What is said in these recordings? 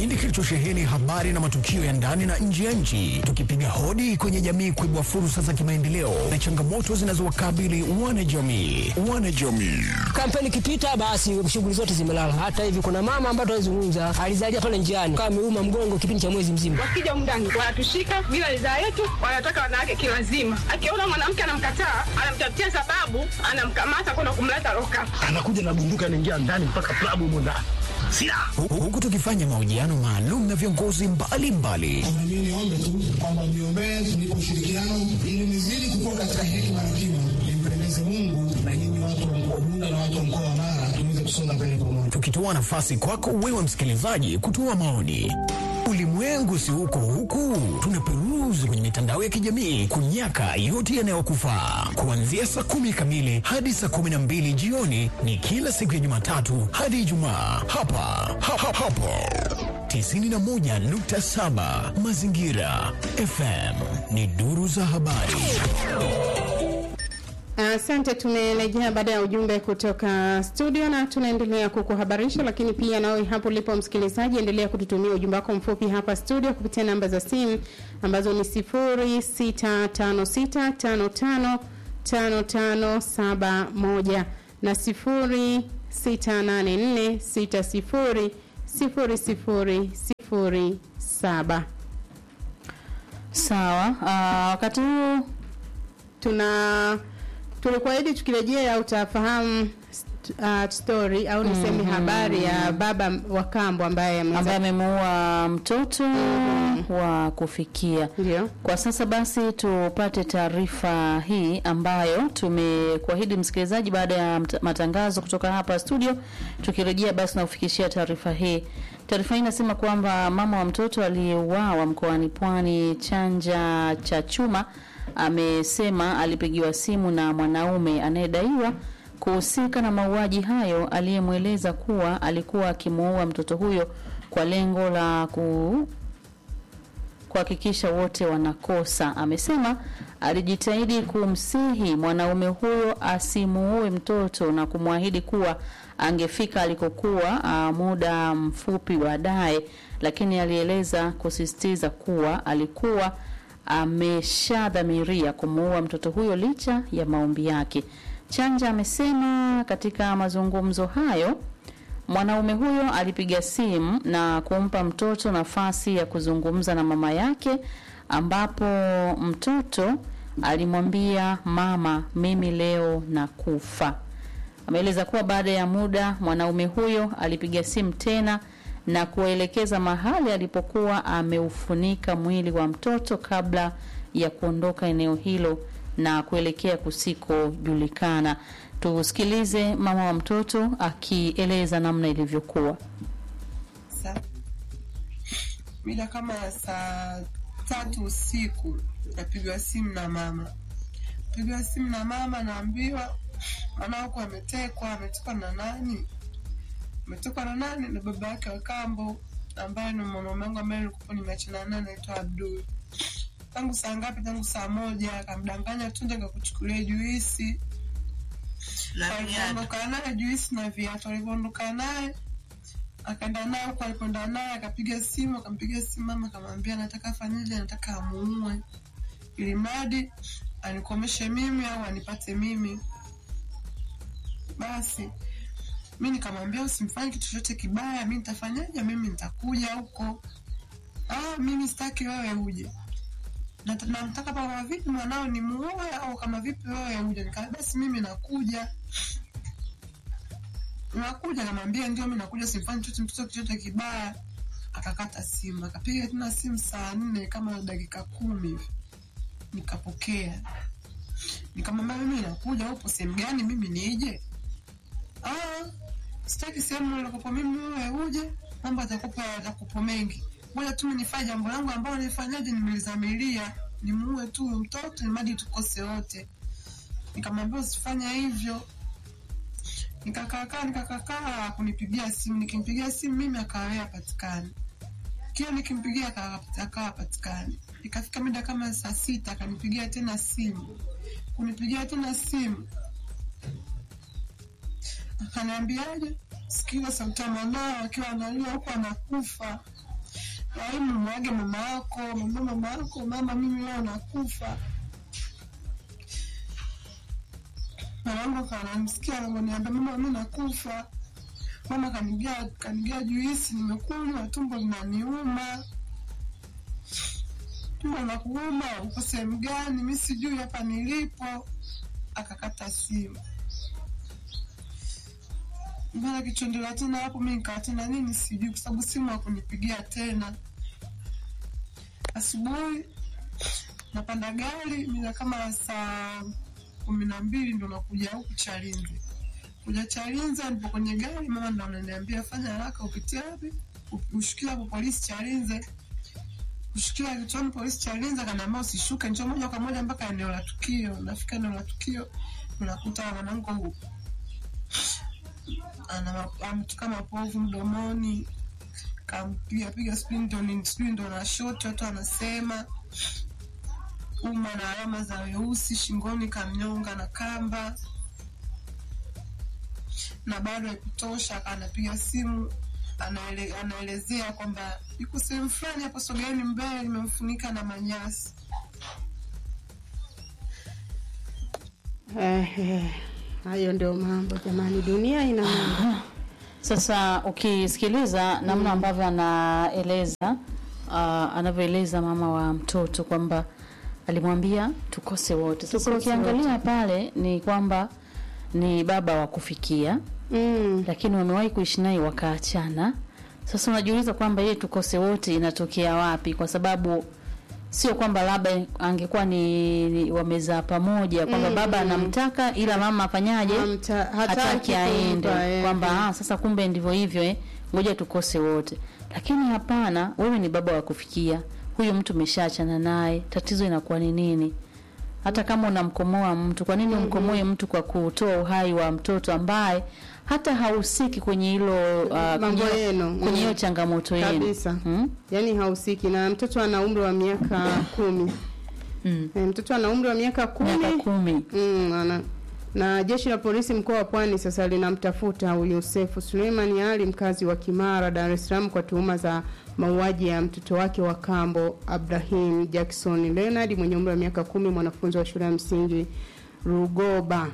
kipindi kilichosheheni habari na matukio ya ndani na nje ya nchi, tukipiga hodi kwenye jamii kuibua fursa za kimaendeleo na changamoto zinazowakabili wanajamii. Wanajamii Kampeni ikipita basi shughuli zote zimelala. Hata hivi kuna mama ambaye tunazungumza alizalia pale njiani kama ameuma mgongo kipindi cha mwezi mzima. Wakija mndani wanatushika bila ridhaa yetu, wanataka wanawake kilazima. Akiona mwanamke anamkataa, anamtafutia sababu, anamkamata kwenda kumleta loka. anakuja na bunduki anaingia ndani mpaka klabu humo ndani silaha Hu- huku tukifanya mahojiano maalum na viongozi mbalimbali Na mimi niombe tu kwamba mniombee tunipe ushirikiano ili nizidi kukua katika hekima na kima, nimpendeze Mungu na nyinyi watu wa mkoa Bunda na watu wa mkoa wa Mara tuweze kusonga mbele pamoja. tukitoa nafasi kwako wewe msikilizaji kutoa maoni. Ulimwengu si huko huku, tunaperuzi kwenye mitandao ya kijamii kunyaka yote yanayokufaa. Kuanzia saa kumi kamili hadi saa kumi na mbili jioni ni kila siku ya Jumatatu hadi Ijumaa hapa ha, ha, hapo 91.7 Mazingira FM ni duru za habari. Asante, tumerejea baada ya ujumbe kutoka studio na tunaendelea kukuhabarisha, lakini pia nawe hapo ulipo msikilizaji, endelea kututumia ujumbe wako mfupi hapa studio kupitia namba za simu ambazo ni 0656555571 na 0684600007. Sawa. Uh, wakati huu tuna tulikuahidi tukirejea utafahamu st- uh, story au niseme habari ya baba wa kambo ambaye ameweza ambaye amemuua mtoto wa kufikia. ndio Kwa sasa basi tupate taarifa hii ambayo tumekuahidi msikilizaji baada ya mt- matangazo kutoka hapa studio. Tukirejea basi nakufikishia taarifa hii. Taarifa hii inasema kwamba mama wa mtoto aliyeuawa mkoani Pwani Chanja cha Chuma amesema alipigiwa simu na mwanaume anayedaiwa kuhusika na mauaji hayo aliyemweleza kuwa alikuwa akimuua mtoto huyo kwa lengo la ku kuhakikisha wote wanakosa. Amesema alijitahidi kumsihi mwanaume huyo asimuue mtoto na kumwahidi kuwa angefika alikokuwa ah, muda mfupi baadaye, lakini alieleza kusisitiza kuwa alikuwa ameshadhamiria kumuua mtoto huyo licha ya maombi yake. Chanja amesema katika mazungumzo hayo Mwanaume huyo alipiga simu na kumpa mtoto nafasi ya kuzungumza na mama yake, ambapo mtoto alimwambia mama, mimi leo nakufa. Ameeleza kuwa baada ya muda mwanaume huyo alipiga simu tena na kuwaelekeza mahali alipokuwa ameufunika mwili wa mtoto kabla ya kuondoka eneo hilo na kuelekea kusikojulikana. Tusikilize mama wa mtoto akieleza namna ilivyokuwa. Sa- mida kama ya saa tatu usiku napigwa simu na mama pigwa simu na mama naambiwa mwanangu ametekwa ametekwa na nani ametekwa na nani na baba yake wa kambo ambaye ni mwanaume wangu ambaye nilikuwa nimeachana naye anaitwa abdul tangu saa ngapi tangu saa moja akamdanganya tu ndio kakuchukulia juisi alivyoondoka naye juisi na viatu alivyoondoka naye akaenda naye huko alipoenda naye akapiga simu akampiga simu mama akamwambia anataka afanyeje anataka amuue ili mradi anikomeshe mimi au anipate mimi basi mi nikamwambia usimfanye kitu chochote kibaya mi nitafanyaje mimi nitakuja huko ah, mimi sitaki wewe uje Nat- namtaka kama vipi mwanao ni muoe au kama vipi wewe uje nikaa basi mimi nakuja nakuja namwambia ndio mi nakuja simfanyi chochote mtoto chochote kibaya akakata simu akapiga tena simu saa nne kama dakika kumi hivi nikapokea nikamwambia mimi nakuja upo sehemu gani mimi nije ah, sitaki sehemu ulikopo mimi wewe uje mambo atakupa atakupo mengi moja tu nifanye jambo langu ambalo nifanyaje nimelizamilia nimuue tu huyu mtoto imadi tukose wote nikamwambia usifanya hivyo nikakaakaa nikakakaa kunipigia simu nikimpigia simu mimi akawea patikani kila nikimpigia aka- akawa patikani ikafika mida kama saa sita akanipigia tena simu kunipigia tena simu akaniambiaje sikiza sauti ya mwanao akiwa analia huku anakufa waimu mwage mama yako mwambie mama yako mama mimi leo nakufa mwanangu akanamsikia ananiambia mama mi nakufa mama kanigia kanigia juisi nimekunywa tumbo linaniuma tumbo nakuuma uko sehemu gani mi sijui hapa nilipo akakata simu mbona kichondela tena hapo mi nikawa tena nini sijui kwa sababu simu hakunipigia tena asubuhi napanda gari mida kama saa kumi na mbili ndo nakuja huku chalinze kuja chalinze nipo kwenye gari mama ndo ananiambia fanya haraka upitie wapi ushukia hapo polisi chalinze kushukia kituoni polisi chalinze akaniambia usishuke njoo moja kwa moja mpaka eneo la tukio nafika eneo la tukio unakuta mwanangu ana ametoka mapovu mdomoni kampiga piga sijui ndo ni- sijui ndo na shoti watu wanasema uma na alama za weusi shingoni kamnyonga na kamba na bado haikutosha anapiga simu anaele, anaelezea kwamba yuko sehemu fulani hapo sogeeni mbele limemfunika na manyasi Eh, eh, hayo ndio mambo jamani, dunia ina mambo. Sasa ukisikiliza namna ambavyo anaeleza uh, anavyoeleza mama wa mtoto kwamba alimwambia tukose wote. Sasa Tukose ukiangalia pale ni kwamba ni baba wa kufikia Mm. lakini wamewahi kuishi naye wakaachana. Sasa unajiuliza kwamba yeye tukose wote inatokea wapi? Kwa sababu sio kwamba labda angekuwa ni, ni wamezaa pamoja kwamba baba anamtaka ila mama afanyaje Hamta- hataki hataki aende kumpa, eh, kwamba eh. ah, sasa kumbe ndivyo hivyo eh, ngoja tukose wote. Lakini hapana, wewe ni baba wa kufikia, huyu mtu umeshaachana naye, tatizo inakuwa ni nini? Hata kama unamkomoa mtu, kwa nini umkomoe mtu kwa kutoa uhai wa mtoto ambaye hata hahusiki kwenye hilo uh, Mambo kwenye- yenu, kwenye hiyo mm. changamoto yenu Kabisa. hmm? Yaani hahusiki na mtoto ana umri wa miaka kumi. Mm. Eh, mtoto ana umri wa miaka kumi. miaka kumi Mm, ana na jeshi la polisi mkoa wa Pwani sasa linamtafuta huyu Sefu Suleiman Ali mkazi wa Kimara, Dar es Salaam kwa tuhuma za mauaji ya mtoto wake wa kambo Abrahim Jackson Leonard mwenye umri wa miaka kumi, mwanafunzi wa shule ya msingi Rugoba.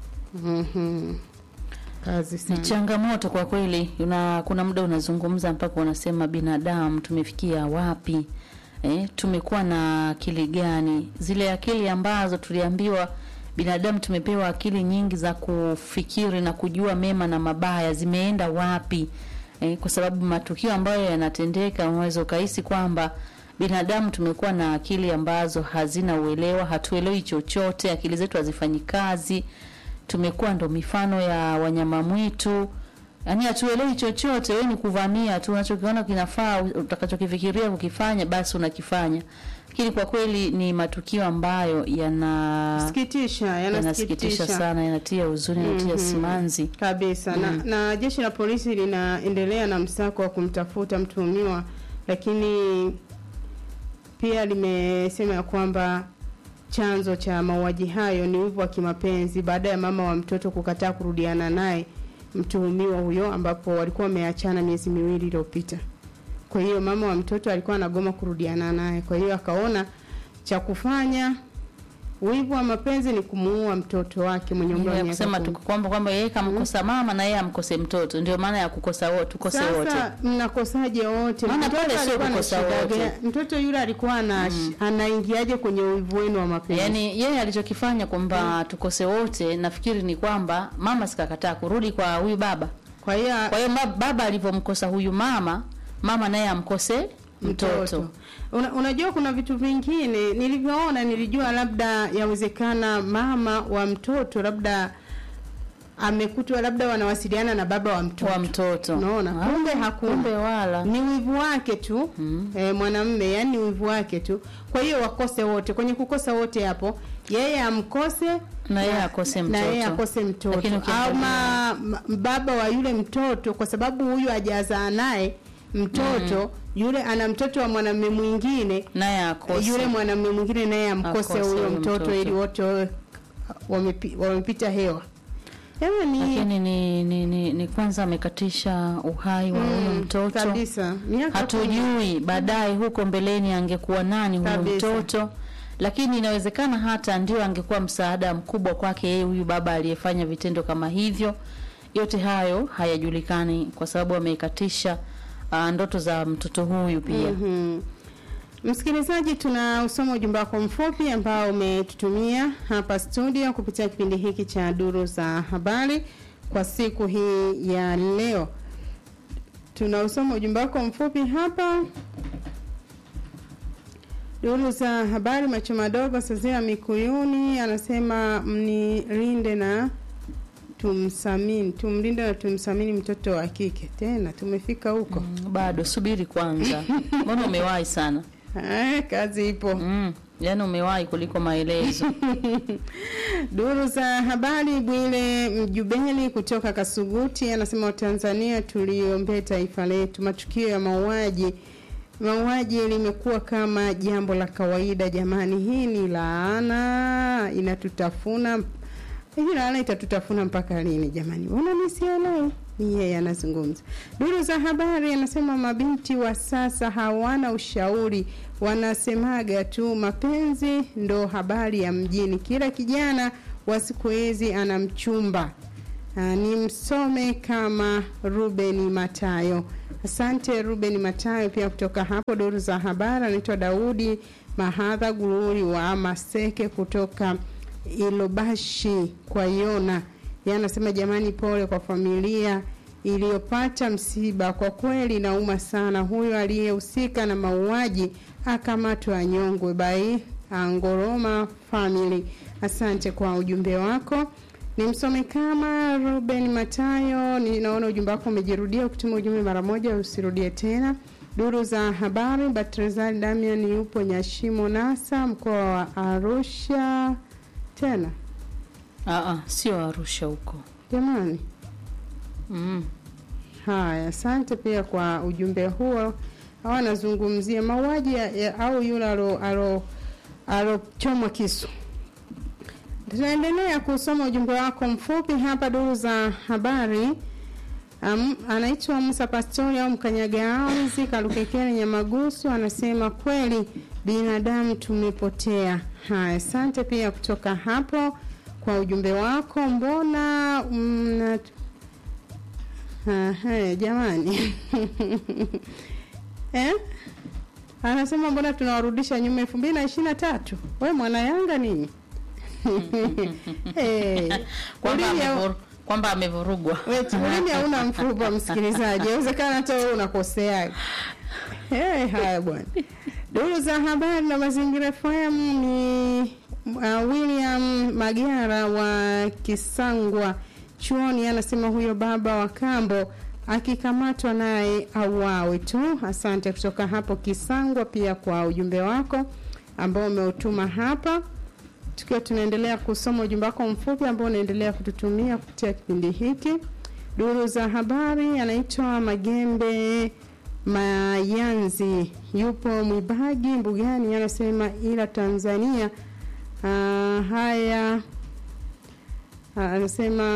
Mhm. Kazi ni sana. changamoto kwa kweli. Una, kuna muda unazungumza mpaka unasema binadamu tumefikia wapi? Eh, tumekuwa na akili gani? Zile akili ambazo tuliambiwa binadamu tumepewa akili nyingi za kufikiri na kujua mema na mabaya zimeenda wapi? Eh, kwa sababu matukio ambayo yanatendeka unaweza ukahisi kwamba binadamu tumekuwa na akili ambazo hazina uelewa, hatuelewi chochote, akili zetu hazifanyi kazi tumekuwa ndo mifano ya wanyama mwitu yaani hatuelewi chochote wewe ni kuvamia tu unachokiona kinafaa utakachokifikiria kukifanya basi unakifanya lakini kwa kweli ni matukio ambayo yana Sikitisha, yanasikitisha yanasikitisha sana yanatia huzuni yanatia simanzi kabisa na, na jeshi la polisi linaendelea na msako wa kumtafuta mtuhumiwa, lakini pia limesema ya kwamba chanzo cha mauaji hayo ni wivu wa kimapenzi baada ya mama wa mtoto kukataa kurudiana naye mtuhumiwa huyo, ambapo walikuwa wameachana miezi miwili iliyopita. Kwa hiyo mama wa mtoto alikuwa anagoma kurudiana naye, kwa hiyo akaona cha kufanya wivu wa mapenzi ni kumuua mtoto wake mwenye umri wa ya miaka kusema kumi. tu kwamba kwamba yeye kamkosa mama na yeye amkose mtoto ndio maana ya kukosa wote tukose wote Sasa mnakosaje wote? Maana Mtoto pale sio alikuwa na kukosa shida wote. gani? Mtoto yule alikuwa ana anaingiaje kwenye uivu wenu wa mapenzi? yaani yeye alichokifanya kwamba tukose wote nafikiri ni kwamba mama sikakataa kurudi kwa huyu baba kwa hiyo Kwa hiyo ma- baba alivyomkosa huyu mama, mama naye amkose mtoto. mtoto. Una, unajua kuna vitu vingine nilivyoona, nilijua labda yawezekana mama wa mtoto labda amekutwa labda wanawasiliana na baba wa mtoto Wa mtoto. Unaona, Ah, kumbe hakuna. kumbe wala. ni wivu wake tu mm. e, mwanamme yani ni wivu wake tu. Kwa hiyo wakose wote, kwenye kukosa wote hapo, yeye amkose Na yeye akose na yeye mtoto. akose mtoto Lakini ukiangalia- au ma, ma, baba wa yule mtoto, kwa sababu huyu hajazaa naye mtoto yule ana mtoto wa mwanamume mwingine Naye akose. yule mwanamume mwingine naye amkose Akose huyo huyo mtoto mtoto. ili wote wawe wamepi, wamepita hewa Yaani lakini ni, ni, ni, ni kwanza amekatisha uhai wa huyo mm, mtoto kabisa. Miaka kumi. hatujui baadaye huko mbeleni angekuwa nani huyo Kabisa. mtoto lakini inawezekana hata ndio angekuwa msaada mkubwa kwake yeye huyu baba aliyefanya vitendo kama hivyo yote hayo hayajulikani kwa sababu ameikatisha uh, ndoto za mtoto huyu pia Mhm. Msikilizaji, tuna usoma ujumbe wako mfupi ambao umetutumia hapa studio kupitia kipindi hiki cha duru za habari kwa siku hii ya leo. Tuna usoma ujumbe wako mfupi hapa. Duru za habari, macho madogo, Sazia Mikuyuni anasema mnilinde na tumsamini, tumlinde na tumsamini mtoto wa kike. Tena tumefika huko. Mm, bado subiri kwanza mbona umewahi sana Eh, kazi ipo. mm, yaani umewahi kuliko maelezo Duru za habari, Bwile Mjubeli kutoka Kasuguti anasema Watanzania tuliombee taifa letu. Matukio ya mauaji mauaji limekuwa kama jambo la kawaida jamani, hii ni laana inatutafuna. Hii laana itatutafuna mpaka lini jamani? Mbona nisielewi? Ni yeye anazungumza. Duru za habari anasema mabinti wa sasa hawana ushauri, wanasemaga tu mapenzi ndo habari ya mjini. Kila kijana wa siku hizi ana mchumba. Ah, ni msome kama Ruben Matayo. Asante Ruben Matayo pia kutoka hapo duru za habari. Anaitwa Daudi Mahadha Gururi wa Maseke kutoka Ilobashi kwa Yona. Yeye anasema jamani, pole kwa familia iliyopata msiba. Kwa kweli nauma sana. Huyo aliyehusika na mauaji akamatwa anyongwe by Angoroma family. Asante kwa ujumbe wako. Nimsome kama Ruben Matayo. Ninaona ujumbe wako umejirudia. Ukituma ujumbe mara moja usirudie tena. Duru za habari, Batrezali Damian yupo Nyashimo Nasa, mkoa wa Arusha. Tena Aa, sio arusha huko jamani, mm. haya, asante pia kwa ujumbe huo. Hawa anazungumzia mauaji ya- ya- au yule alo alo alochomwa kisu. Tunaendelea kusoma ujumbe wako mfupi hapa duru za habari. Um, anaitwa Musa Pastori au Mkanyaga Auzi Kalukekele Nyamagusu, anasema kweli binadamu tumepotea. Haya, asante pia kutoka hapo kwa ujumbe wako. Mbona mna Aha, jamani eh? Anasema mbona tunawarudisha nyuma elfu mbili na ishirini na tatu? We mwana Yanga nini? hey. kwamba Ulimi hau- amevur- kwamba amevurugwa Weti, ulimi hauna mfupa msikilizaji, awezekana hata wewe unakosea. Hey, haya bwana. Duru za habari na mazingira FM ni uh, William Magara wa Kisangwa chuoni, anasema huyo baba wa kambo akikamatwa naye auawe tu. Asante kutoka hapo Kisangwa, pia kwa ujumbe wako ambao umeutuma hapa tukiwa tunaendelea kusoma ujumbe wako mfupi ambao unaendelea kututumia kupitia kipindi hiki. Duru za habari anaitwa Magembe Mayanzi, yupo Mwibagi Mbugani, anasema ila Tanzania ah, haya ah, anasema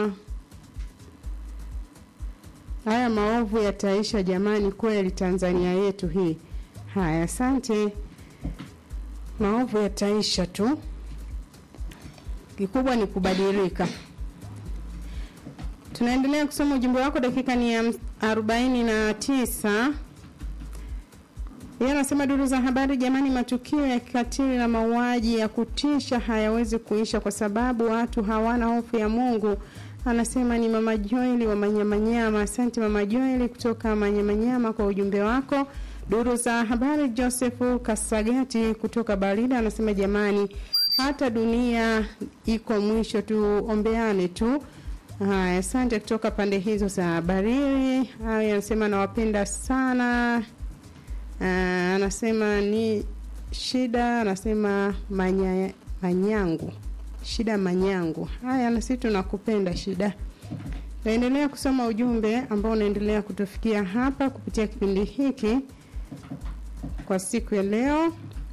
haya maovu yataisha jamani, kweli Tanzania yetu hii. Haya, asante. Maovu yataisha tu kikubwa ni kubadilika. Tunaendelea kusoma ujumbe wako, dakika ni ya arobaini na tisa. Yeye anasema duru za habari, jamani, matukio ya kikatili na mauaji ya kutisha hayawezi kuisha kwa sababu watu hawana hofu ya Mungu. Anasema ni mama Joeli wa Manyamanyama. Asante mama Joeli kutoka Manyamanyama kwa ujumbe wako. Duru za habari, Joseph Kasagati kutoka Barida anasema jamani, hata dunia iko mwisho, tuombeane tu. Haya, asante kutoka pande hizo za Bariri. Haya, anasema nawapenda sana. Ah, anasema ni shida, anasema manya, manyangu shida manyangu. Haya, na sisi tunakupenda shida. Naendelea kusoma ujumbe ambao unaendelea kutufikia hapa kupitia kipindi hiki kwa siku ya leo.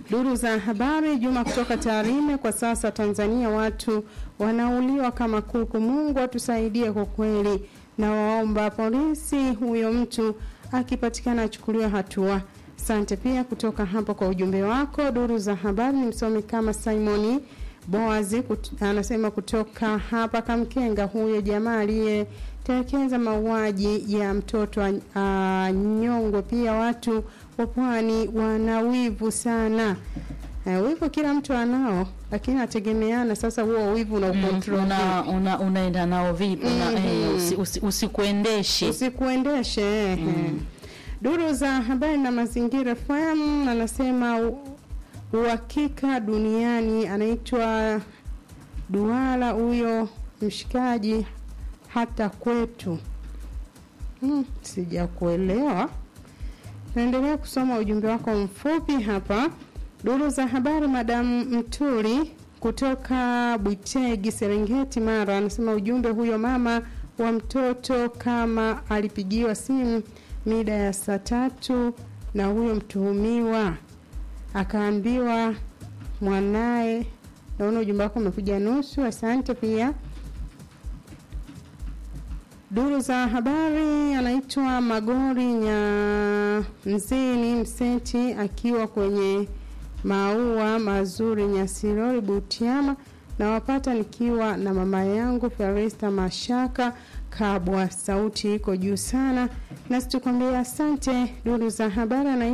Duru za habari Juma kutoka Tarime. Kwa sasa Tanzania watu wanauliwa kama kuku. Mungu atusaidie kwa kweli, na waomba polisi huyo mtu akipatikana achukuliwe hatua. Asante pia kutoka hapo kwa ujumbe wako. Duru za habari ni msomi kama Simoni Boazi kut, anasema kutoka hapa Kamkenga, huyo jamaa aliyetelekeza mauaji ya mtoto anyongwe. Pia watu wa pwani wana wivu sana. Uh, wivu kila mtu anao, lakini ategemeana sasa huo wivu na ukontrol una, una, unaenda nao vipi? Una, eh, usi, usi, usikuendeshe usikuendeshe eh, eh. Duru za habari na mazingira FM anasema u- uhakika duniani anaitwa Duala huyo mshikaji hata kwetu. Hmm, sijakuelewa. Naendelea kusoma ujumbe wako mfupi hapa. Duru za habari, Madamu Mturi kutoka Bwitegi, Serengeti, Mara, anasema ujumbe huyo mama wa mtoto kama alipigiwa simu mida ya saa tatu na huyo mtuhumiwa akaambiwa mwanaye. Naona ujumbe wako umekuja nusu, asante pia. Duru za habari anaitwa Magori Nyamzini Mseti akiwa kwenye maua mazuri Nyasirori Butiama, na wapata nikiwa na mama yangu Ferista Mashaka Kabwa. Sauti iko juu sana, nasi tukwambia asante. Duru za habari anaitwa